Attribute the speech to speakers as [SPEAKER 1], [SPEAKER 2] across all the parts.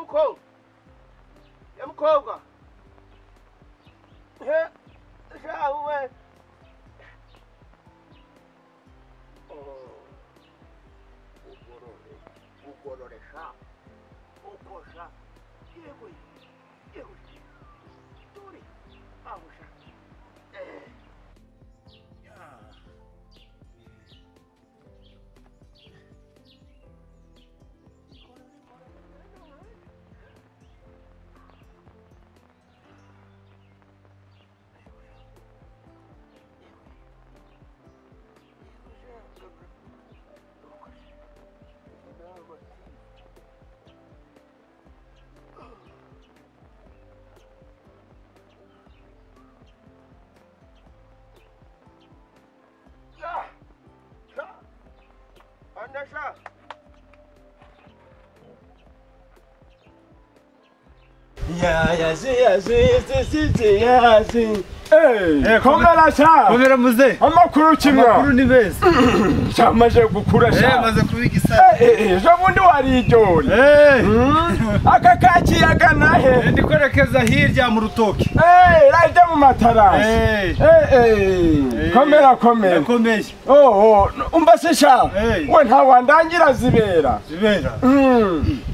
[SPEAKER 1] mukobwa ya mukobwa he shahu we ugorore ugorore sha uko sha yewe yewe turi aho sha eh ya Anlaşa.
[SPEAKER 2] Ya yaşı yaşı sesi yaşı. Hey.
[SPEAKER 3] 예, 건강하셔.
[SPEAKER 4] 카메라 무세
[SPEAKER 3] 엄마쿠르 치면
[SPEAKER 4] 푸른 입에서
[SPEAKER 3] 잠마셔 구쿠라샤.
[SPEAKER 4] 그게 기사
[SPEAKER 3] 에, 저분도 와리죠.
[SPEAKER 4] 에이
[SPEAKER 3] 아까 같이 약간 나해.
[SPEAKER 4] ndi kwerekeza hirya mu rutoki
[SPEAKER 3] 에이, 라이트 마타라.
[SPEAKER 4] 에이
[SPEAKER 3] 에이, 카메라 카메라.
[SPEAKER 4] yakomeje
[SPEAKER 3] 오, umba세샤.
[SPEAKER 4] 에이
[SPEAKER 3] 원하 완단지라 지베라.
[SPEAKER 4] zibera
[SPEAKER 3] 음.
[SPEAKER 4] zibera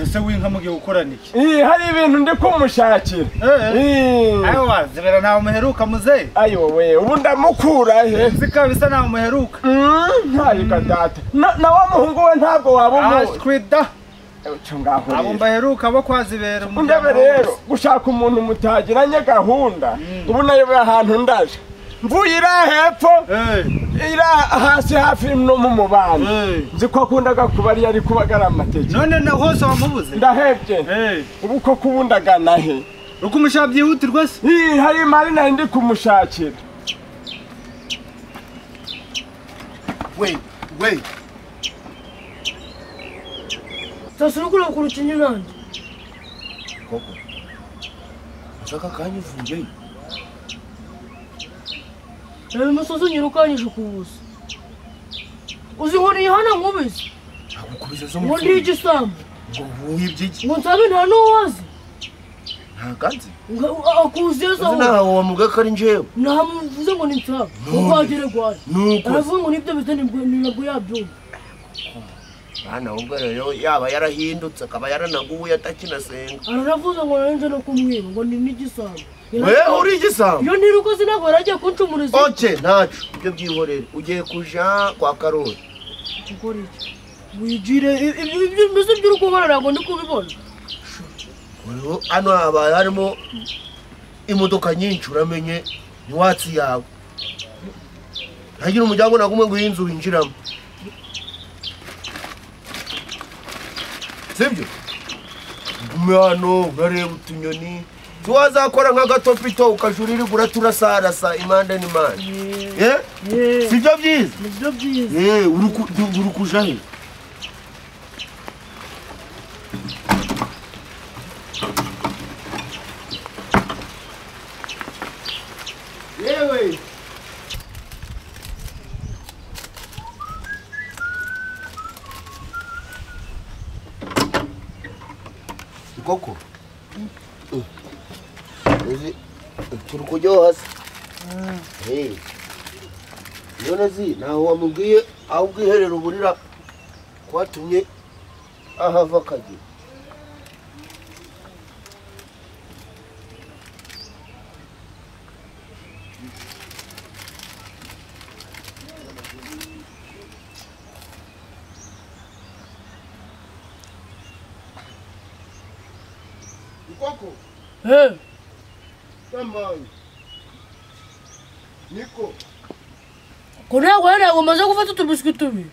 [SPEAKER 4] se winka mu gihe ukora niki
[SPEAKER 3] 이 hari ibintu ndi kumushakira.
[SPEAKER 4] eee
[SPEAKER 3] 이
[SPEAKER 4] ayiwa zibera ntawe umuheruka muze
[SPEAKER 3] ayo we ubu ndamukura he.
[SPEAKER 4] nzi ko bisa ntawe umuheruka
[SPEAKER 3] Mm, ariko data na, na wa muhungu we ntabwo waba umuzi
[SPEAKER 4] ashwida
[SPEAKER 3] cyo ngaho
[SPEAKER 4] abo
[SPEAKER 3] rero.
[SPEAKER 4] mbaheruka bo kwa zibera
[SPEAKER 3] ndebe rero gushaka umuntu mutagiranye gahunda ubu nayoboye ahantu ndaje mvuye iriya hepfo
[SPEAKER 4] eee
[SPEAKER 3] iriya hasi hafi no mu mubanda nzi ko akundaga kuba ariyo ari kubagara amateke
[SPEAKER 4] none na hose wamubuze
[SPEAKER 3] ndahebye
[SPEAKER 4] eee
[SPEAKER 3] ubu ko kubundagana he
[SPEAKER 4] uko umushaka byihutirwa se
[SPEAKER 3] Ih, hari imari nari ndi kumushakira
[SPEAKER 4] we we
[SPEAKER 5] sasa uri kureba ukuntu ukinnye nanjye
[SPEAKER 2] Ushaka kanya uvumbe.
[SPEAKER 5] reba umusozi unyirukanyije ku buso uzi inkoni yihana nkubise
[SPEAKER 2] Nagukubiza zo
[SPEAKER 5] ngo
[SPEAKER 2] mu.
[SPEAKER 5] ndiye igisambu
[SPEAKER 2] Ngo uhuye ibyiki.
[SPEAKER 5] ngo nsabe nta n'uwazi
[SPEAKER 2] Ntaganze.
[SPEAKER 5] ngo akuziza
[SPEAKER 2] Uzi
[SPEAKER 5] aho
[SPEAKER 2] nawe wa muga kari njewe.
[SPEAKER 5] namuvuze ngo ni nsabe urwagire rwaje
[SPEAKER 2] Nuko.
[SPEAKER 5] aravuga ngo nibyo bita nibwo nibwo yabyumva
[SPEAKER 2] Bana ubwo rero yaba yarahindutse akaba yaranaguye atakinasenga.
[SPEAKER 5] aranavuze ngo narenze no kumwiba ngo ni n'igisambu
[SPEAKER 2] We uri igisambo.
[SPEAKER 5] iyo ntirukoze ntabwo yarajya kuncumuriza
[SPEAKER 2] Oke ntacu ibyo byihorere ugiye kuja kwa Karoli.
[SPEAKER 5] gukora iki wigire ibyo mbese by'uri gukora ntabwo ndi kubibona
[SPEAKER 2] Ubu hano habaye harimo imodoka nyinshi uramenye ni watsi yawe ntagira umuryango nagumwe ngo iy'inzu winjiramo sibyo gume hano urareba utunyoni tiwazakora nk'agatopito ukajurira ugura turasarasa impande n'impande Eh?
[SPEAKER 5] yeee
[SPEAKER 2] sibyo byiza
[SPEAKER 5] nibyo byiza
[SPEAKER 2] Eh, uri ku- du- uri kuja he
[SPEAKER 3] yewe
[SPEAKER 2] koko uzi turi kuryoha se none zi ntaho wamubwiye aho ubwiherero uburira kwatumye ahava akagira
[SPEAKER 3] ikoko
[SPEAKER 5] Hey,
[SPEAKER 3] tambaye niko
[SPEAKER 5] kuriya gwayo ntabwo umaze gufata utubiswi tubiri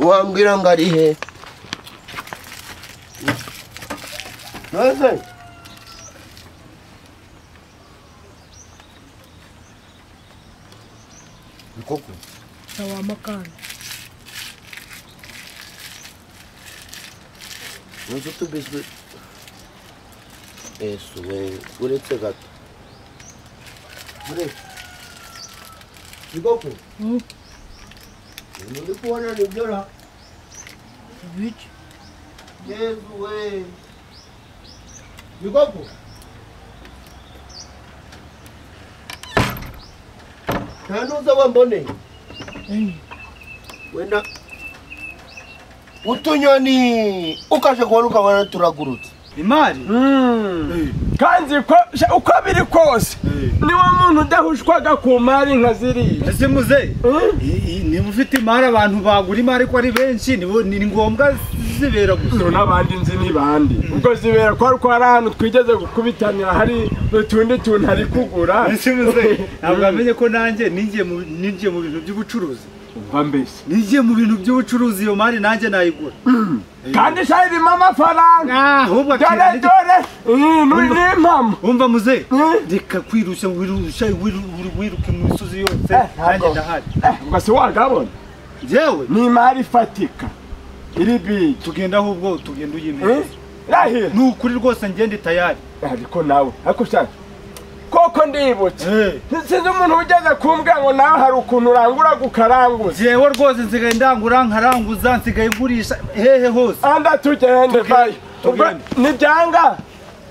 [SPEAKER 2] wambwira ngo ari he none koko
[SPEAKER 5] na wa makara
[SPEAKER 2] Nunca tu bisbe. Eso, güey. Uretse gato. Mire. Kigoko.
[SPEAKER 5] Mm.
[SPEAKER 2] ibintu ndi kubona nibyo ra
[SPEAKER 5] ibiki
[SPEAKER 2] yezu we ni koko nta n'uza wamboneye wenda utunyoni ukaje kubona ukabona turagurutse
[SPEAKER 4] imari
[SPEAKER 3] kandi ko sha- uko biri kose niwo muntu udahushwaga ku mari nka ziriya
[SPEAKER 4] ese muze
[SPEAKER 3] Mm.
[SPEAKER 4] i- i- niba ufite imari abantu bagura imari ko ari benshi nibo- ni ngombwa zibera
[SPEAKER 3] ubu
[SPEAKER 4] gusa
[SPEAKER 3] n'abandi nzi ni bande ubwo zibera ko ariko hari ahantu twigeze gukubitanira hari utundi tuntu ari kugura
[SPEAKER 4] ese muze ntabwo wamenye ko nanjye ninjiye mu ninjiye mu bintu by'ubucuruzi
[SPEAKER 3] umva mbese
[SPEAKER 4] ninjiye mu bintu by'ubucuruzi iyo mari nanjye nayigura
[SPEAKER 3] kandi sha irimo amafaranga
[SPEAKER 4] Ah, ahubwo
[SPEAKER 3] dore
[SPEAKER 4] akira-
[SPEAKER 3] dore Eh, ni- ni impamo
[SPEAKER 4] wumva muze
[SPEAKER 3] Mm.
[SPEAKER 4] reka kwirushya wirushya wiru- wiruke mu misozi yose
[SPEAKER 3] Eh,
[SPEAKER 4] nanjye
[SPEAKER 3] ntabwo.
[SPEAKER 4] ndahari
[SPEAKER 3] ubwo se wagabona
[SPEAKER 4] njyewe
[SPEAKER 3] ni imari ifatika iri bigi
[SPEAKER 4] tugenda ahubwo tugenda
[SPEAKER 3] Eh,
[SPEAKER 4] uyimeza
[SPEAKER 3] irahira
[SPEAKER 4] ni ukuri rwose ngende tayari
[SPEAKER 3] ariko nawe ariko shaka koko ndibutse sinzi umuntu ugeze kumbwa ngo nawe hari ukuntu urangura gukaranguza
[SPEAKER 4] njyewe rwose nsigaye ndangura nkaranguza nsigaye ngurisha hehe hose
[SPEAKER 3] anda tugende bayo ubwo
[SPEAKER 4] tugende.
[SPEAKER 3] nibyanga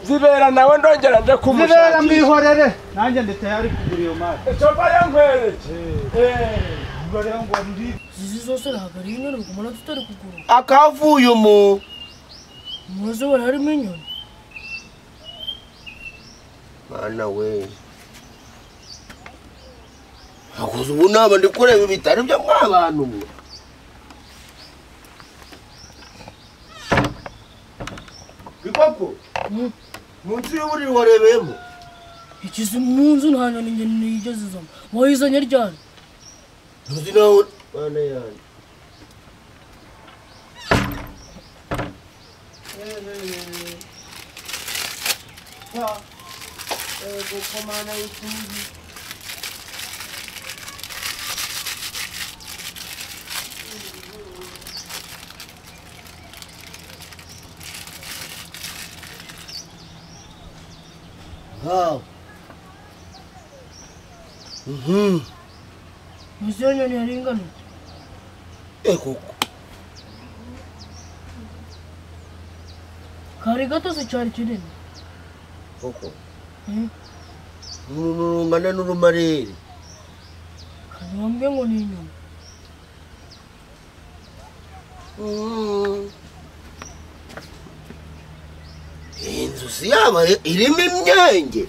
[SPEAKER 3] zibera nawe ndongera nje
[SPEAKER 4] zibera mu
[SPEAKER 3] kumushakisha
[SPEAKER 4] ihorere nanjye ndi tayari kugura iyo mari
[SPEAKER 3] coba yankwereke
[SPEAKER 4] ubwo rero ngo ndi
[SPEAKER 5] izi zose ntabwo ari inyoni kumara tutari kugura
[SPEAKER 2] akavuye mu
[SPEAKER 5] muze bararimo inyoni
[SPEAKER 2] mana we hakuze ubu naba ndi kureba ibitari byo mw'abantu mwe bikoko munsi y'uburiri warebeyemo
[SPEAKER 5] ikizi mu nzu nta nyoni njye nigeze izamo wayizanye ryari
[SPEAKER 2] ntuzi nawe mana yanjye Wow. Mhm.
[SPEAKER 5] muze iyo nyoni yari ingana iki?
[SPEAKER 2] Eh koko.
[SPEAKER 5] kari gato se cyari kinini
[SPEAKER 2] Koko.
[SPEAKER 5] Hmm?
[SPEAKER 2] Umuntu rungana n'urumarere.
[SPEAKER 5] kanyambwe ngo ni inyoni
[SPEAKER 2] Mhm. Iyi nzu si yaba irimo imyenge.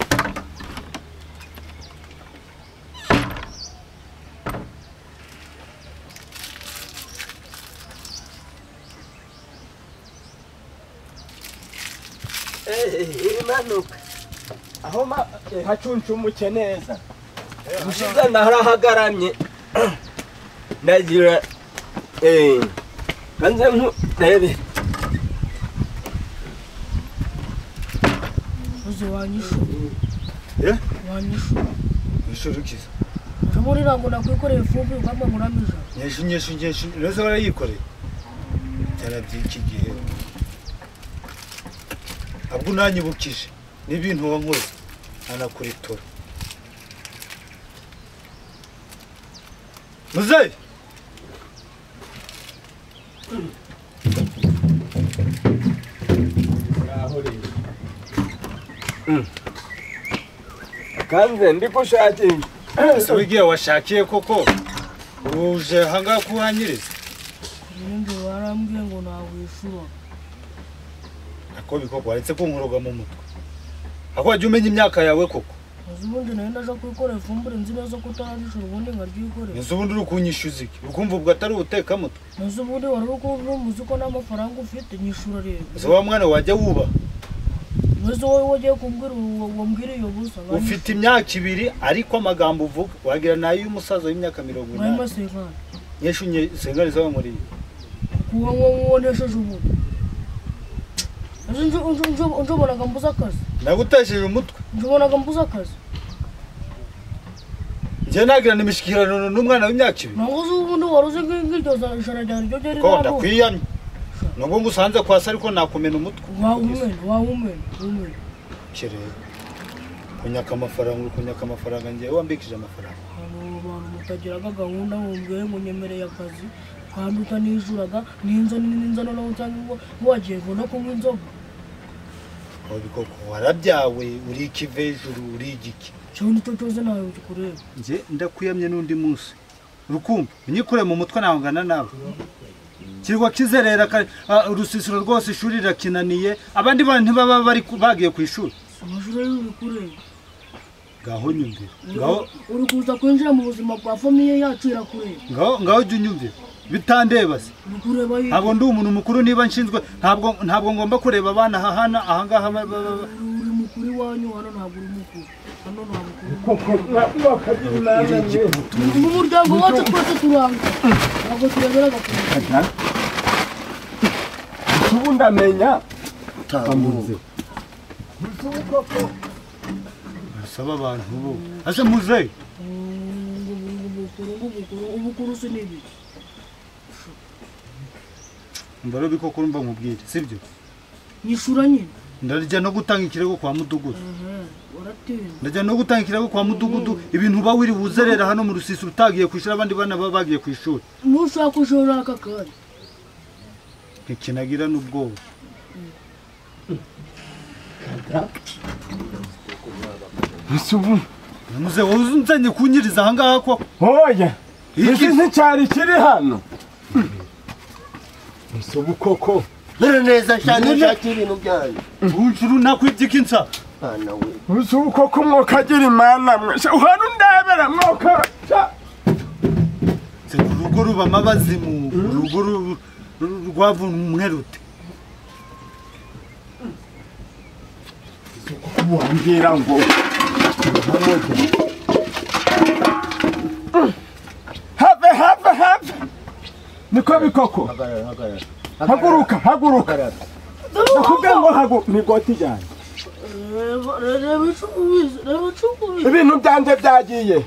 [SPEAKER 1] imanuka
[SPEAKER 3] aho hacuncumuke neza ubushize narahagaranye ndagira eee nze nkurebe
[SPEAKER 5] muze wanyishu
[SPEAKER 4] Eh?
[SPEAKER 5] wanyishu
[SPEAKER 4] ishuri kiza
[SPEAKER 5] urabona iriya ngo nakwikoreye ifumbire ugamba ngo urame ijana
[SPEAKER 4] nyeshu nyeshu nyeshu reza warayikoreye byarabye iki gihe ahubwo unanyibukije n'ibintu wankoze anakuritura muzeyi
[SPEAKER 3] kandi ndigushakisha
[SPEAKER 4] ese wigiye washakiye koko uje ahangaha kuhanyiriza
[SPEAKER 5] ibindi warambwiye ngo nawishura
[SPEAKER 4] ako bikoko waretse kunkoroga mu mutwe ako wajya umenya imyaka yawe koko
[SPEAKER 5] muze ubundi nayo ndaje kwikorera ifumbire nzi neza ko utararishura ubundi nkaryikorera
[SPEAKER 4] inzu ubundi uri kunyishyuza iki ukumva ubwo atari ubutekamutwe
[SPEAKER 5] muze ubundi wari uri kuvuga muzi ko nta mafaranga ufite nyishura rero
[SPEAKER 4] ese wa mwana wajya wubaha
[SPEAKER 5] muze wowe wagiye kumbwira uwo wambwira iyo busa
[SPEAKER 4] ufite imyaka ibiri ariko amagambo uvuga wagira ni ay'umusaza w'imyaka mirongo inani
[SPEAKER 5] mwayima sekana
[SPEAKER 4] nyinshi unye sengari z'abamuriye
[SPEAKER 5] kuba nko nkonesheje umuntu Ese njo- njo- njo- njobonaga mbuze akazi
[SPEAKER 4] nagutesheje umutwe
[SPEAKER 5] njobonaga mbuze akazi
[SPEAKER 4] njye nagirana imishyikirano n'umwana w'imyaka ibiri
[SPEAKER 5] ntabwo uzi ubundi wari uzi nk- nk'iryo za- ijana rya ryo ryari
[SPEAKER 4] ko
[SPEAKER 5] riranuka.
[SPEAKER 4] ndakwiyamye nubwo ngusanze kwasa ariko nakumena umutwe
[SPEAKER 5] wawumena wawumena wumena
[SPEAKER 4] kireba kunyaka amafaranga uri kunyaka amafaranga njyewe wambikije amafaranga
[SPEAKER 5] abo bantu mutagiraga gahunda wumviye munyemereye akazi kandi utanijuraga ninza ninzana nawe cyangwa ngo wagiye ngo no kunywa inzoga
[SPEAKER 4] aho bikoko warabyawe uri ikive hejuru uri igiki
[SPEAKER 5] cyangwa nicyo cyose nawe ukikureba
[SPEAKER 4] njye ndakuyamye n'undi munsi rukumbi unyikure mu mutwe ntahungana nawe kirwa kizerera ka- ah, urusisiro rwose ishuri rirakinaniye abandi bana ntibaba bari ku- bagiye ku ishuri
[SPEAKER 5] amashuri y'ubu bikureba
[SPEAKER 4] ngaho nyumvira ngaho
[SPEAKER 5] uri kuza kwinjira mu buzima bwa famiye yacu irakureba
[SPEAKER 4] ngaho ngaho jya unyumvira bitandeba se
[SPEAKER 5] uri kureba yiwe
[SPEAKER 4] ntabwo ndi umuntu mukuru niba nshinzwe ntabwo ntabwo ngomba kureba abana aha hano aha ngaha ba- ba- ba-
[SPEAKER 5] uri mukuru iwanyu hano ntabwo uri mukuru hano nta mukuru mu muryango wacu twese turanga ntabwo tureberaga ku mukuru
[SPEAKER 3] ubu ndamenya
[SPEAKER 2] tambuze
[SPEAKER 4] basaba abantu bo ase muzeyi
[SPEAKER 5] Ngo- ngo- ngo- ubukuru ubukuru ubukuru si n'ibi
[SPEAKER 4] mbere biko kurumva nkubwire sibyo
[SPEAKER 5] nyishura nyine
[SPEAKER 4] ndarya no gutanga ikirego kwa mudugudu
[SPEAKER 5] Ehe, waratinda
[SPEAKER 4] ndajya no gutanga ikirego kwa mudugudu ibintu uba wiri buzerera hano mu rusisiro utagiye ku ishuri abandi bana baba bagiye ku ishuri
[SPEAKER 5] nushaka ujora aka kanya
[SPEAKER 4] ntikinagira n'ubwoba
[SPEAKER 3] ese ubu
[SPEAKER 4] muze wowe uzanye kunyiriza aha ngaha koko
[SPEAKER 3] hoya
[SPEAKER 4] Iki-
[SPEAKER 3] iki nticyari kiri hano ese ubu koko
[SPEAKER 2] mere neza cyane
[SPEAKER 4] Nyine.
[SPEAKER 2] nshakira ibintu byanyu
[SPEAKER 4] unshuru nakwibye insa
[SPEAKER 2] mwana we
[SPEAKER 3] ese ubu koko mwokagira imana mwese uhari undebera mwoka cya-
[SPEAKER 4] Se, urugo ruba amabazimu urugo ru- ru- rwavumwe rute
[SPEAKER 3] wambwira ngo have have have niko bikoko
[SPEAKER 2] hagarara hagarara
[SPEAKER 3] haguruka haguruka nakubwiye ngo hagu migoti yanjye
[SPEAKER 5] reba reba icukubizi reba icukubizi
[SPEAKER 3] ibintu byanjye byagiye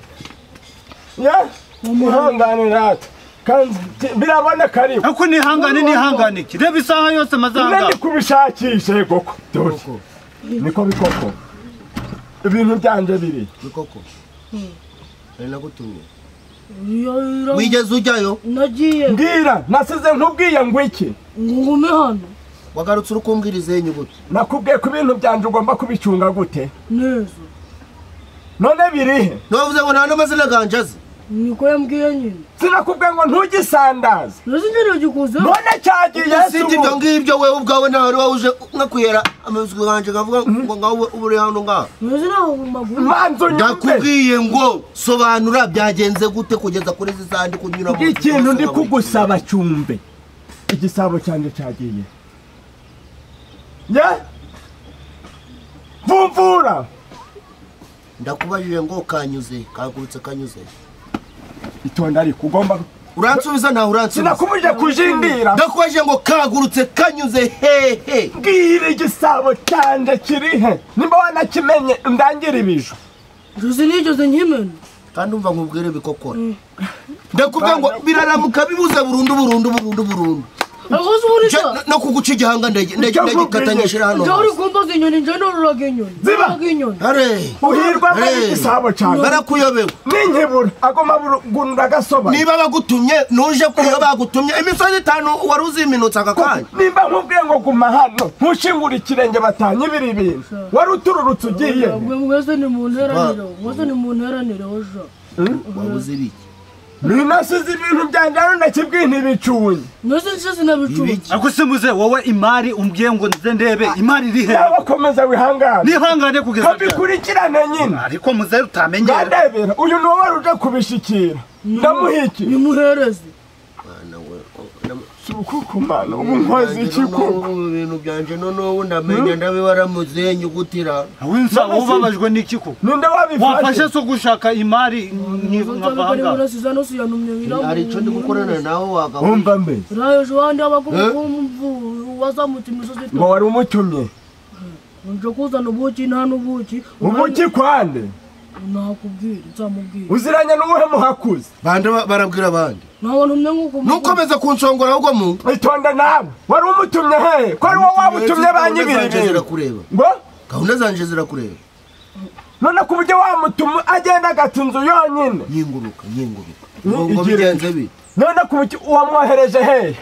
[SPEAKER 3] ya ihangane natwe kandi biraboneka ariko
[SPEAKER 4] ariko nihangane nihangane iki reba isaha yose
[SPEAKER 3] none
[SPEAKER 4] amazanga
[SPEAKER 3] ndi kubishakisha koko dore niko bikoko ibintu byanjye biri
[SPEAKER 2] bikoko nari nagutumye
[SPEAKER 5] Iyo ira-
[SPEAKER 2] wigeze ujyayo
[SPEAKER 5] nagiye
[SPEAKER 3] mbwira nasize ntubwiye ngo iki
[SPEAKER 5] ngo ngume hano
[SPEAKER 2] wagarutse uri kumbwiriza inyuguti
[SPEAKER 3] nakubwiye ko ibintu byanjye ugomba kubicunga gute
[SPEAKER 5] neza
[SPEAKER 3] none birihe
[SPEAKER 2] ntiwavuze ngo nta n'amazina ganjye azi
[SPEAKER 5] niko yambwiye nyine
[SPEAKER 3] sinakubwiye ngo ntugisandaze
[SPEAKER 5] neza ingero gikuzeho
[SPEAKER 3] none cyagiye
[SPEAKER 2] usibye ibyo ngibyo wewe ubwawe nta wari waje nkakwihera amabizwi ganjye akavuga ngo ngaho ube- ube uri hano ngaha
[SPEAKER 5] neza ntaho mu maguru
[SPEAKER 3] manzu nyumve
[SPEAKER 2] ndakubwiye ngo sobanura byagenze gute kugeza kuri izi sandi kunyura mu
[SPEAKER 3] ikintu ndi kugusaba cyumve igisabo cyanjye cyagiye ye mvumvura
[SPEAKER 2] ndakubajije ngo kanyuze kagurutse kanyuze
[SPEAKER 3] itonde ariko ugomba
[SPEAKER 2] uransubiza ntawe uransubiza
[SPEAKER 3] sinakubujije kujindira
[SPEAKER 2] ndakubajije ngo kagurutse kanyuze hehe
[SPEAKER 3] mbwira igisabo cyanjye kiri he nimba wanakimenye ndangire ibiju
[SPEAKER 5] nzozi nigeze nkimena
[SPEAKER 2] kandi umva nkubwire bikokora ndakubwira ngo biraramuka bibuze burundu burundu burundu burundu
[SPEAKER 5] aho se uburisha
[SPEAKER 2] Je- no- no kuguca igihanga ndege- ndege-
[SPEAKER 3] Icyo
[SPEAKER 2] ndagikatanyishira hano
[SPEAKER 5] njya uri
[SPEAKER 2] hasi.
[SPEAKER 5] kumbaza inyoni njya nororaga inyoni
[SPEAKER 3] Ziba!
[SPEAKER 5] nororaga inyoni
[SPEAKER 2] Hare.
[SPEAKER 3] uhirwa
[SPEAKER 2] Hey.
[SPEAKER 3] n'igisabo cyanjye
[SPEAKER 2] barakuyobewe
[SPEAKER 3] n'inkibura agomba gunura agasobanuro
[SPEAKER 2] niba bagutumye nuje kuyo bagutumye imisozi itanu wari uziminutse aka kanya
[SPEAKER 3] nimba nkubwiye ngo guma hano ntushingure ikirenge batanye ibiri bintu wari utururutse ugiye he?
[SPEAKER 5] mwe mwese ni mu nteraniro mwese ni mu nteraniro hoja
[SPEAKER 2] wabuze ibiki
[SPEAKER 3] ninasize ibintu byanjye hano ndakibwiye ntibicunye
[SPEAKER 5] mwese nshize nabicumbye
[SPEAKER 4] ariko se muze wowe imari umbwiye ngo nze ndebe imari iri he
[SPEAKER 3] yaba komeza wihangane
[SPEAKER 4] nihangane kugeza ryari?
[SPEAKER 3] kabikurikirane nyine
[SPEAKER 4] ariko muze utamenyera
[SPEAKER 3] ndadebera uyu ni uwari uje kubishikira ndamuhiki
[SPEAKER 5] nimuhereze
[SPEAKER 2] Mwana we, o- na-
[SPEAKER 3] si ukukumana ubu nkoze iki koko
[SPEAKER 2] Ubu bintu byanjye noneho ndamenya ndabibaramutse nyugutira
[SPEAKER 4] winsa
[SPEAKER 3] None se-
[SPEAKER 4] ubabajwe n'iki ko
[SPEAKER 3] ninde
[SPEAKER 4] wafashe
[SPEAKER 3] wabifashe
[SPEAKER 4] so gushaka imari nkavanga
[SPEAKER 5] sizano siyanumye
[SPEAKER 2] hari icyo ndi gukorana nawe wagabo
[SPEAKER 3] wumva mbe
[SPEAKER 5] raje wandi abakumvu wazamutse imisozi
[SPEAKER 3] ngo wari umutumye
[SPEAKER 5] nje kuzana ubuki nta n'ubuki
[SPEAKER 3] ubuki kwande
[SPEAKER 5] nakubwira nzamubwira
[SPEAKER 3] uziranye n'uwuhe muhakuzi
[SPEAKER 2] bande ba- barabwira abandi
[SPEAKER 5] ntabwo ntumye nk'uko
[SPEAKER 2] nukomeza kunsongora ahubwo mu
[SPEAKER 3] itonde nawe wari umutumye hehe ko ari wowe wabutumye
[SPEAKER 2] Gahunda
[SPEAKER 3] banyibiri
[SPEAKER 2] zanje
[SPEAKER 3] ibintu
[SPEAKER 2] zirakureba
[SPEAKER 3] ngo
[SPEAKER 2] gahunda zanje zirakureba
[SPEAKER 3] none ku buryo wamutuma agenda agata inzu yonyine
[SPEAKER 2] nyinguruka nyinguruka
[SPEAKER 3] Ni
[SPEAKER 2] ngo ngo
[SPEAKER 3] igira-
[SPEAKER 2] bigenze bite
[SPEAKER 3] none ku buryo uwamwohereje hehe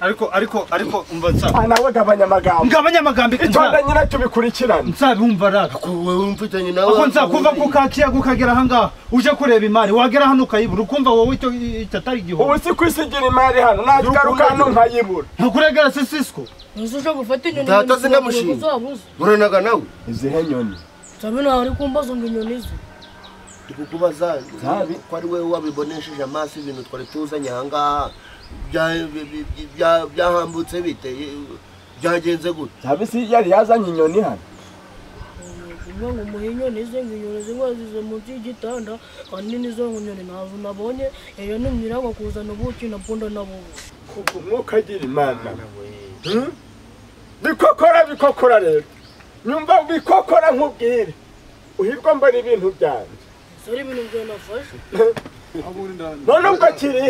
[SPEAKER 4] ariko ariko ariko umva nsa
[SPEAKER 3] Ah, nawe gabanya amagambo
[SPEAKER 4] ngabanya amagambo
[SPEAKER 3] itonda nyiracyo bikurikirana
[SPEAKER 4] nzabumva raga
[SPEAKER 2] ko wowe mfitanye nawe
[SPEAKER 4] ako nzakuva ku kakiyaga ukagera ahangaha uje kureba imari wagera hano ukayibura ukumva wowe icyo icyo atari
[SPEAKER 3] ubu
[SPEAKER 4] igihombo
[SPEAKER 3] si kwisigira imari hano nagaruka hano nkayibura
[SPEAKER 4] ntukuregera sisisiko
[SPEAKER 5] ese uje gufata inyoni
[SPEAKER 2] Data
[SPEAKER 5] inyoni
[SPEAKER 2] sindamushinga.
[SPEAKER 5] ziraguye uzabuze
[SPEAKER 2] uranaga nawe
[SPEAKER 3] izihe nyoni
[SPEAKER 5] sabe ntawe ari kumbaza ngo inyoni ze
[SPEAKER 2] tukukubaza
[SPEAKER 3] Nabi.
[SPEAKER 2] ko ari wowe wabibonesheje amaso ibintu twari tuzanye ahangaha bya- bi- bi- bi- bya- byahambutse bite byagenze gute
[SPEAKER 3] sabisi yari yazanye inyoni hano
[SPEAKER 5] kuvuga ngo umuhe inyoni ze ngo inyoni ze wazize munsi y'igitanda kandi nizo nyoni ntazo nabonye iyo numye irangwa kuzana ubuki na punda na bubu
[SPEAKER 3] kuko umwuka agira imana Hmm? bikokora bikokora rero nyumva bikokora nkubwire uhirwa mbona ibintu byanjye
[SPEAKER 5] ese ari ibintu byanafashe
[SPEAKER 3] none ubwo kiri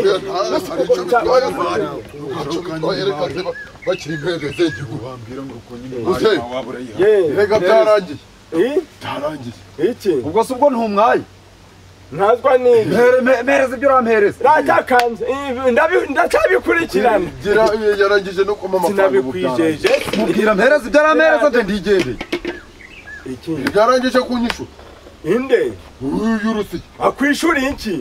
[SPEAKER 6] reka bakiri impere zegi guhambira ngo uze
[SPEAKER 3] Ye,
[SPEAKER 6] reka byarangiye
[SPEAKER 3] i-
[SPEAKER 6] byarangiye
[SPEAKER 3] iki
[SPEAKER 7] ubwo si ubwo ntumwaye
[SPEAKER 3] ntazwa n'ibi
[SPEAKER 7] Mhere- me- mpereza ibyo urampereza
[SPEAKER 3] ndacyakanze ibi ndabi- ndacyabikurikirana
[SPEAKER 6] gira yarangije no kuma amafaranga ubu byarangiye
[SPEAKER 3] sinabikwijeje
[SPEAKER 7] mubwira mpereza ibyo arampereza nde ndigendeye
[SPEAKER 3] iki
[SPEAKER 6] byarangije kunyishu
[SPEAKER 3] inde
[SPEAKER 6] uyu rusiki
[SPEAKER 3] akwishuriye iki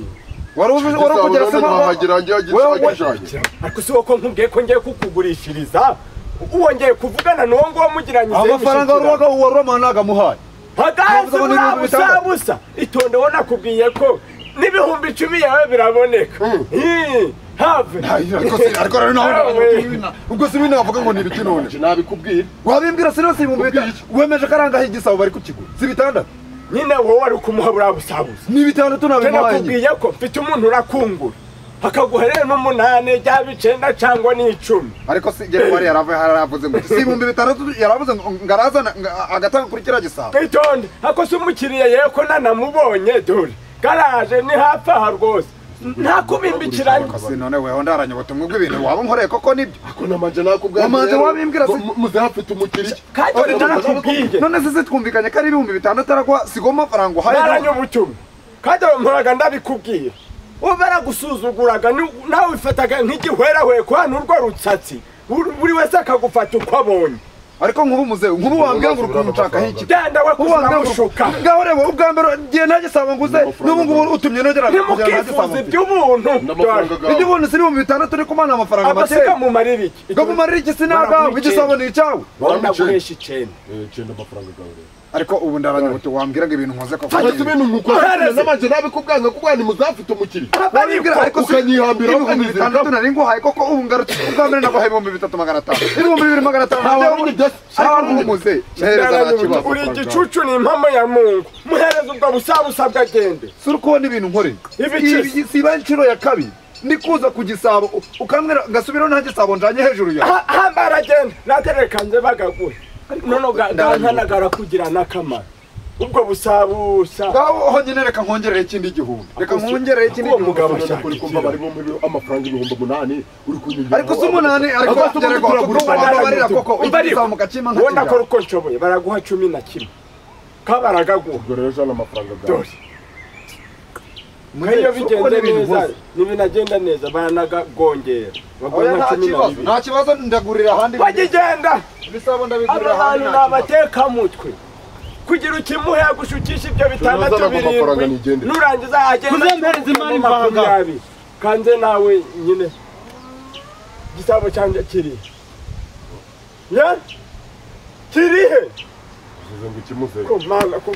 [SPEAKER 7] wari uzi- wari ukugera se
[SPEAKER 6] ntahagira ngiye
[SPEAKER 3] Wewe-
[SPEAKER 6] agishanye
[SPEAKER 3] ariko si ko nkubwiye ko ngiye kukugurishiriza wongeye kuvugana n'uwo nguwo mugiranye
[SPEAKER 7] amafaranga wari
[SPEAKER 3] imishyikirano.
[SPEAKER 7] uwaga- wari wamuha nagamuhaye
[SPEAKER 3] hadasi
[SPEAKER 7] Ntabwo
[SPEAKER 3] buriya
[SPEAKER 7] nabona ibihumbi
[SPEAKER 3] busa
[SPEAKER 7] bitandatu.
[SPEAKER 3] busa itonde wowe nakubwiye ko n'ibihumbi icumi yawe biraboneka Ih, have
[SPEAKER 6] ariko si ariko rero
[SPEAKER 3] Yewe.
[SPEAKER 6] nawe ubwo si binavuga ngo ni ibiki none nabikubwira
[SPEAKER 7] wabimbwira sinasi ibihumbi bitanu wemeje ko arangaho igisabo bari kukigura si bitandatu
[SPEAKER 3] nyine wowe wari kumuha buriya busa busa
[SPEAKER 7] ni bitandatu
[SPEAKER 3] Icyo
[SPEAKER 7] nabimuhaye nyine
[SPEAKER 3] nakubwiye ko mfite umuntu urakungura akaguha rero n'umunani byaba icenda cyangwa n'icumi
[SPEAKER 7] ariko si jye kuba yaravuye haravuze ngo si ibihumbi bitandatu yaravuze ngo ngo arazana nga- agatanga kuri kiriya gisabo
[SPEAKER 3] itonde ako si umukiriya yewe ko nanamubonye dore garaje ni hafi aha rwose nta kubimbikiranye
[SPEAKER 7] Ariko si none weho ndaranyobote umwuga ibintu waba unkoreye koko nibyo
[SPEAKER 6] ko namanje nakubwira
[SPEAKER 7] Wamanje wabimbwira se-
[SPEAKER 6] muze hafi tumukirike
[SPEAKER 3] kandi
[SPEAKER 7] Oya,
[SPEAKER 3] ujya
[SPEAKER 7] none-
[SPEAKER 3] nakubwiye
[SPEAKER 7] none se se twumvikanye ko ari ibihumbi bitandatu araguha sigo amafaranga uhaye
[SPEAKER 3] naranye ubutumwa kandi ayo mpuraga ndabikubwira uba baragusuzuguraga ni- nawe wifataga nk'igihwerahweko hano urwo rutsatsi buri buri wese akagufata uko abonye
[SPEAKER 7] ariko nk'ubu muzehe nk'ubu wambwira ngo urukundo nshakaho iki
[SPEAKER 3] byenda we
[SPEAKER 7] Ubu wambwira ngo-
[SPEAKER 3] kuzuramushuka
[SPEAKER 7] ngaho reba ubwa mbere ngiye nta gisabo nguze n'ubu ngubu utumye nogera kugera nta gisabo mfite
[SPEAKER 3] ntimukifuza iby'ubuntu
[SPEAKER 6] n'amafaranga gawe
[SPEAKER 7] ibyo ubuntu si ibihumbi bitandatu ni kumana amafaranga
[SPEAKER 3] amasiga
[SPEAKER 7] makeya
[SPEAKER 3] mu mariri iki
[SPEAKER 7] ngo mumarire iki sinagawe igisabo ni icyawe
[SPEAKER 3] baraguhesha icyenda
[SPEAKER 6] Eh, cenda amafaranga gawe rero
[SPEAKER 7] ariko ubu ndaranyobote wambwira ngo ibintu nkoze koko
[SPEAKER 6] fata ibintu nkukora namanje nabikubwira kubwa ni muze hafi tumukirike
[SPEAKER 7] Baribwira ariko si
[SPEAKER 6] ukanyihambira
[SPEAKER 7] ibihumbi bitandatu nari nguhaye koko ubu ngarutse ubwa mbere naguhaye ibihumbi bitatu magana atanu ibihumbi bibiri magana atanu
[SPEAKER 6] Ntawe
[SPEAKER 7] nabyo-
[SPEAKER 6] wamenye byose.
[SPEAKER 7] ariko ubu muze ntehereza nta kibazo
[SPEAKER 3] uri igicucu ni impamo ya mungu muhereze ubwo busabusa bw'agende
[SPEAKER 7] si uri kubona ibintu nkoreye
[SPEAKER 3] Ibiki?
[SPEAKER 7] Ibi- siba inshuro ya kabiri ni kuza ku gisabo u- ukambwira ngasubiraho nta gisabo njanye hejuru yawe
[SPEAKER 3] hamba aragenda naterekanze bagaguhe nono gankanagara kugira n'akamaro ubwo busabusa
[SPEAKER 7] ngaho ho nyine reka nkongerere ikindi gihumbi reka nkongerere ikindi
[SPEAKER 3] Uwo
[SPEAKER 7] gihumbi
[SPEAKER 3] mugabo
[SPEAKER 6] Urashaka
[SPEAKER 3] ashaka
[SPEAKER 6] uri kumva bari bumwe amafaranga ibihumbi umunani uri kunyongera
[SPEAKER 7] ariko si umunani ariko
[SPEAKER 6] Azaze
[SPEAKER 7] ngerere
[SPEAKER 6] ubundi
[SPEAKER 7] koko kuko
[SPEAKER 6] turagura.
[SPEAKER 7] wababarira koko
[SPEAKER 3] Umva ariko,
[SPEAKER 7] igisabo mu gacima nka
[SPEAKER 3] ubona ko
[SPEAKER 7] kijya
[SPEAKER 3] uko nshoboye baraguha cumi na kimwe kabaragaguha
[SPEAKER 6] ubwo rero jana amafaranga gawe
[SPEAKER 3] dore
[SPEAKER 7] Muze,
[SPEAKER 3] nk'iyo
[SPEAKER 7] si uko
[SPEAKER 3] bigenze
[SPEAKER 7] n'ibintu
[SPEAKER 3] neza
[SPEAKER 7] bose.
[SPEAKER 3] ntibinagenda neza baranagongera baguha
[SPEAKER 7] Oya,
[SPEAKER 3] nka
[SPEAKER 7] nta
[SPEAKER 3] cumi na
[SPEAKER 7] kibazo
[SPEAKER 3] bibiri
[SPEAKER 7] nta kibazo ndagurira ahandi
[SPEAKER 3] bagigenda
[SPEAKER 7] ibisabo ndabigurira
[SPEAKER 3] aba
[SPEAKER 7] ahandi
[SPEAKER 3] bantu ni
[SPEAKER 7] nta kibazo.
[SPEAKER 3] abatekamutwe kugira ukimuhe yagushukisha ibyo bitandatu
[SPEAKER 6] Turazana ku mafaranga
[SPEAKER 3] birindwi
[SPEAKER 6] nigendere.
[SPEAKER 3] nurangiza yagenda
[SPEAKER 4] Tuzempereze imari mvanga.
[SPEAKER 3] makumyabiri kanze nawe nyine igisabo cyanjye kiri ya kirihe
[SPEAKER 6] uvuze ngo ikimuze
[SPEAKER 3] ko mana ko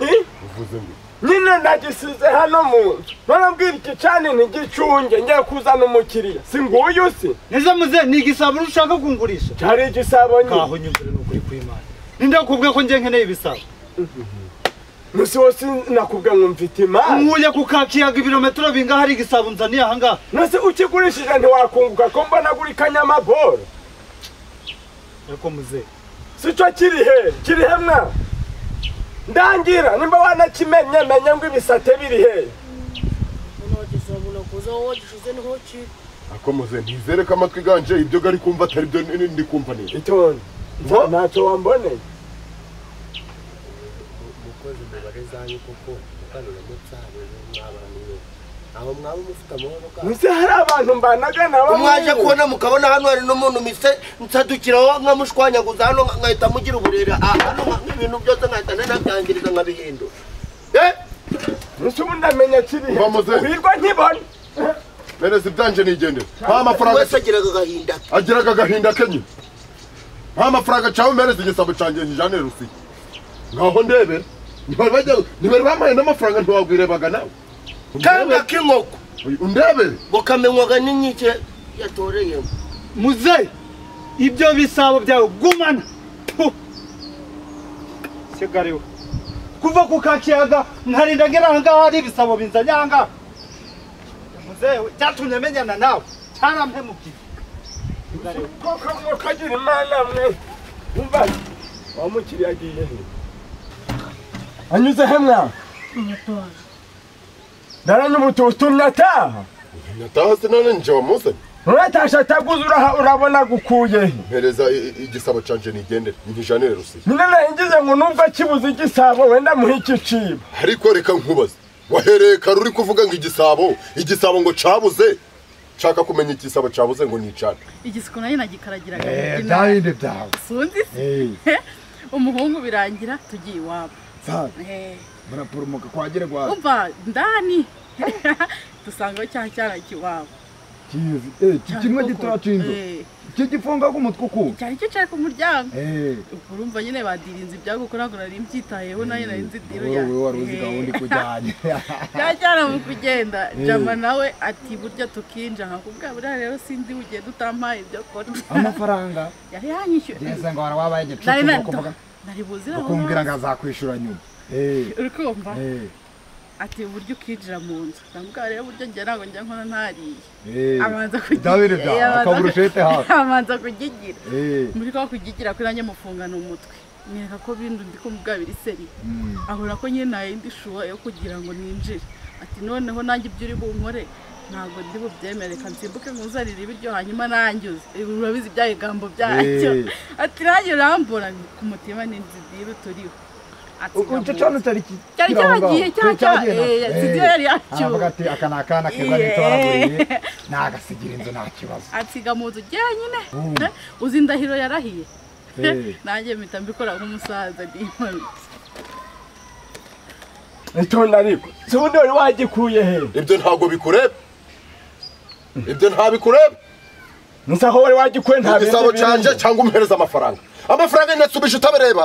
[SPEAKER 3] Ih?
[SPEAKER 6] uvuze ngo iki?
[SPEAKER 3] nyine ndagisize hano mu nzu barambwira iki cani ntigicunge ngiye kuzana umukiriya si nguyu si
[SPEAKER 4] ese muze ni igisabo ushaka kungurisha
[SPEAKER 3] cyari igisabo nyine
[SPEAKER 4] nkaho nyuzure n'ukuri kw'imana nindakubwira ko njye nkeneye ibisabo
[SPEAKER 3] musi wose nakubwiye ngo mfite imari
[SPEAKER 4] nkuye ku kakiyaga ibirometero bingaho hari igisabo nzaniye ahangaha
[SPEAKER 3] nase ukigurishije ntiwakunguka ko mbona guri kanyamaboro
[SPEAKER 4] ariko muze
[SPEAKER 3] si cyo kirihe kirihe mwa ndangira nimba wanakimenye menye ngo ibisate biri he
[SPEAKER 5] nta gisabuna kuza wowe wagishize niho kiri
[SPEAKER 6] akomuze ntizereke amatwi ganje ibyo gari kumva atari byo ni- ni- ndi kumva neza
[SPEAKER 3] itonde nta- ntacyo wamboneye
[SPEAKER 1] koze umubare zanyu koko mukanura mutsahane mwabana niwe aho mwaba mufite amahoro kandi
[SPEAKER 3] ntuzi hari abantu mbanaga nabo
[SPEAKER 2] mwaje kubona mukabona hano hari n'umuntu mise nsadukiraho nkamushwanyaguza hano nka- nkahita mugira uburere Ah, hano nka- ibintu byose nkahita nanabyangiriza nkabihindura Eh,
[SPEAKER 3] ntuzi ubu ndamenya kiriya
[SPEAKER 6] Bamaze.
[SPEAKER 3] uhirwa nkibona
[SPEAKER 6] bene si byanje nigendera nta
[SPEAKER 2] buri
[SPEAKER 6] mafaranga
[SPEAKER 2] wese agiraga agahinda ke.
[SPEAKER 6] agiraga agahinda kenye nta mafaranga cawe mbene si igisabo canje njane rusiyo ngaho ndebera ntibari bajya- ntibari bampaye n'amafaranga ntiwabwirebaga nawe
[SPEAKER 2] kanga k'inkoko
[SPEAKER 6] undebere
[SPEAKER 2] bukamenywaga n'inkike yatoreyemo
[SPEAKER 4] muze ibyo bisabo byawe gumana Puh! sigariwe kuva ku kakiyaga nkarinda ngera ahangaha hari ibisabo binzanye ahangaha muzewe cyatumye menyana nawe cyarampemukiye Sigariwe.
[SPEAKER 3] koko mwokagira imana mwe umva wamukiriye agiye he anyuze he mwana
[SPEAKER 5] abatwara
[SPEAKER 3] ndara n'umututumye ataha
[SPEAKER 6] nataha se none nje wamuzanye
[SPEAKER 3] uratashe ataguze uraha- urabona gukuye he
[SPEAKER 6] mpereza i- i- igisabo canje nigendere ntijanire rusiyo
[SPEAKER 3] nyine naringize ngo nubwo akibuze igisabo wenda muhe ikicibo
[SPEAKER 6] ariko reka nkubaze wahereye kare uri kuvuga ngo igisabo igisabo ngo cabuze nshaka kumenya igisabo cabuze ngo nicane
[SPEAKER 8] igisiko nayo nagikaragiraga
[SPEAKER 3] Eh,
[SPEAKER 8] umubyino.
[SPEAKER 3] ntabindi byawe
[SPEAKER 8] sundi se
[SPEAKER 3] Eh,
[SPEAKER 8] umuhungu birangira tugiye iwabo
[SPEAKER 3] sabe
[SPEAKER 8] Eh,
[SPEAKER 3] murapurumuka kwagire gwa
[SPEAKER 8] umva ndani dusangaho cya cyana iwabo
[SPEAKER 3] kizi eh iki kimwe gitoya cy'inzu iki gifunga k'umutwe ukuwe
[SPEAKER 8] cyari cyo cyari ku muryango
[SPEAKER 3] eh
[SPEAKER 8] ubwo urumva nyine badirinze ibyago kuko ntabwo nari mbyitayeho nayo nari nzi idiro
[SPEAKER 3] wowe
[SPEAKER 8] yanjye.
[SPEAKER 3] wowe wari uzi gahunda ikujyanye
[SPEAKER 8] cya cyana mu kugenda jama nawe ati burya tukinja nkakubwira buriya rero sindi ugenda utampaye ibyo kurya
[SPEAKER 3] amafaranga
[SPEAKER 8] yari yanyishyuye
[SPEAKER 3] ngeze ngo wari wabaye
[SPEAKER 8] nari
[SPEAKER 3] igicucu ukumva
[SPEAKER 8] nari buzira aho
[SPEAKER 3] ukumvira ngo azakwishyura nyuma eh
[SPEAKER 8] uri kumva
[SPEAKER 3] eh
[SPEAKER 8] ati uburyo ukinjira mu nzu ndamubwira rero uburyo njye ntabwo njya nkora ntariye
[SPEAKER 3] eh
[SPEAKER 8] abanza kugi-
[SPEAKER 3] Dabiri da,
[SPEAKER 8] Eh, abanza-
[SPEAKER 3] akabura ushete hafi.
[SPEAKER 8] abanza kugigira
[SPEAKER 3] eh
[SPEAKER 8] muri kwa kugigira kuri nanjye mufungana umutwe mwereka ko bindu ndi kumubwa biri seri abona ko nyine nta yindi shuwa yo kugira ngo ninjire ati noneho nanjye ibyo uri bunkore ntabwo ndi bubyemere reka nsimbuke nkuzanire ibiryo hanyuma nanjyuze Ibi urabizi bya bigambo byacyo
[SPEAKER 3] Eh.
[SPEAKER 8] ati nanjye urambura ku mutima ni inzu ziri turiho Ati,
[SPEAKER 3] ucyo
[SPEAKER 8] ndamuzi.
[SPEAKER 3] cyane utari ki-
[SPEAKER 8] cyari
[SPEAKER 3] kiri aho ngaho.
[SPEAKER 8] cyagiye
[SPEAKER 3] Cyari
[SPEAKER 8] cyacya
[SPEAKER 3] na-
[SPEAKER 8] eh,
[SPEAKER 3] Eh,
[SPEAKER 8] studio yari yacu
[SPEAKER 3] aravuga ati aka ni akana keza
[SPEAKER 8] Yeah.
[SPEAKER 3] nitoraguye nagasigira inzu nta kibazo
[SPEAKER 8] asiga mu nzu jyenyine Eh, uzi indahiro yarahiye
[SPEAKER 3] Eh.
[SPEAKER 8] nanjye mpita mbikora nk'umusaza ndimanutse
[SPEAKER 3] itonda ariko si ubundi wari wagikuye he
[SPEAKER 6] ibyo ntabwo bikureba ibyo ntabikureba
[SPEAKER 3] nzi aho wari wagikuye nta bindi
[SPEAKER 6] igisabo
[SPEAKER 3] birimo.
[SPEAKER 6] canje cyangwa umuhereza amafaranga amafaranga nyasubije utabireba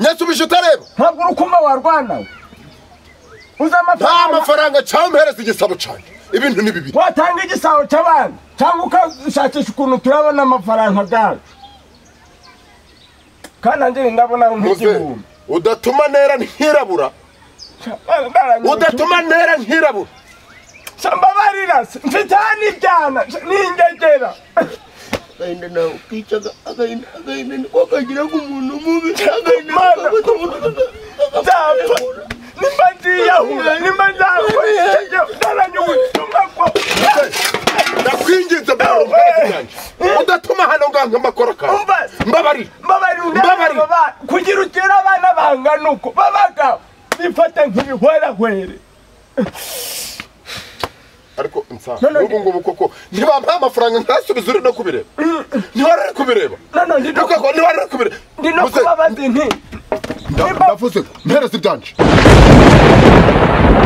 [SPEAKER 6] nyasubije utareba
[SPEAKER 3] ntabwo urukuma warwana we uzi
[SPEAKER 6] nta
[SPEAKER 3] amafaranga
[SPEAKER 6] mafaranga cyangwa umuhereza igisabo canje ibintu ni bibiri
[SPEAKER 3] watanga igisabo cy'abandi cyangwa ukashakisha ukuntu turabona amafaranga bwacu kandi nanjye ndabona ari
[SPEAKER 6] muze
[SPEAKER 3] nk'igihumbi
[SPEAKER 6] udatuma ntera nkirabura udatuma ntera nkirabura
[SPEAKER 3] mbabarira se mfite aha n'ibyana n'ingegera
[SPEAKER 2] agahinda nawe ukicaga agahinda agahinda niko kagira ngo umuntu mubi agahinda
[SPEAKER 3] Mana.
[SPEAKER 2] kabuza umuntu
[SPEAKER 3] nzapfa nimba nziyahura nimba nzakora ikijya ntaranye ubutumwa bwo
[SPEAKER 6] ndakwinginze mbara umuhereza canje udatuma hano ngaha nk'amakoro kawe
[SPEAKER 3] umva
[SPEAKER 6] mbabarira
[SPEAKER 3] mbabarira
[SPEAKER 6] Mbabarira.
[SPEAKER 3] unyange kugira ukire abana bangana uko babagabo bifata nk'ibihwerahwere
[SPEAKER 6] ariko nsa
[SPEAKER 3] None-
[SPEAKER 6] n'ubu ngubu koko ntibampaye amafaranga ntasubize uri no kubireba ntiwari uri kubireba
[SPEAKER 3] noneho ndi no-
[SPEAKER 6] Ntukako ntiwari uri kubireba
[SPEAKER 3] ndi no
[SPEAKER 6] Muze,
[SPEAKER 3] kubabaza inti
[SPEAKER 6] nda-
[SPEAKER 3] Nimba-
[SPEAKER 6] ndavuze mpereza ibyanje